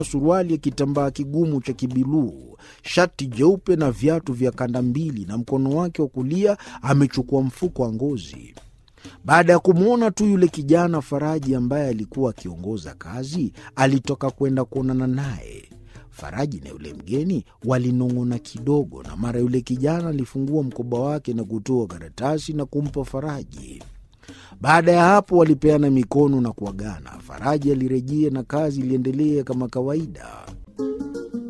suruali ya kitambaa kigumu cha kibiluu, shati jeupe na viatu vya kanda mbili, na mkono wake wa kulia amechukua mfuko wa ngozi. Baada ya kumwona tu yule kijana Faraji ambaye alikuwa akiongoza kazi, alitoka kwenda kuonana naye. Faraji na yule mgeni walinong'ona kidogo, na mara yule kijana alifungua mkoba wake na kutoa karatasi na kumpa Faraji. Baada ya hapo walipeana mikono na kuagana. Faraji alirejea na kazi iliendelea kama kawaida.